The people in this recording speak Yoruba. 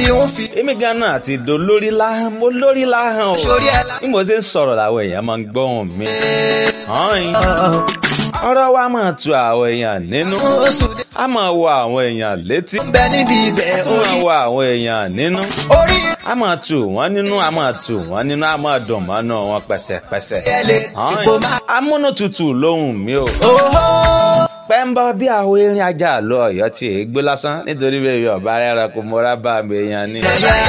ń fi. èmi ganan àti ìdò lórí láhàn mo lórí láhàn o Sórí ẹ̀ lá- bí mo ṣe ń sọ̀rọ̀ làwọn èèyàn máa ń gbọ́hùn mi. Hàn-ín. ọ̀rọ̀ wa máa tu àwọn èèyàn nínú Oṣù dé a máa wọ àwọn èèyàn létí ń bẹ níbi ibẹ̀ a máa orí. wọ àwọn èèyàn nínú Orí a máa tù wọ́n nínú a máa tù wọ́n nínú a máa dùn mọ́nú wọn pẹ̀sẹ̀pẹ̀sẹ̀. ẹ̀lẹ́ Hàn-ín. ipò máa. amúnútutù lóhùn mi o Oho. pẹ́ńbọ́ bí àwọn erin ajá lọ ọ̀yọ́ tí èé gbé lásán nítorí bẹ́ẹ̀ yọ̀ọ̀bá rẹ̀ rẹ̀ kò mọ́ra bá mi èèyàn ni. Yẹ̀yẹ́.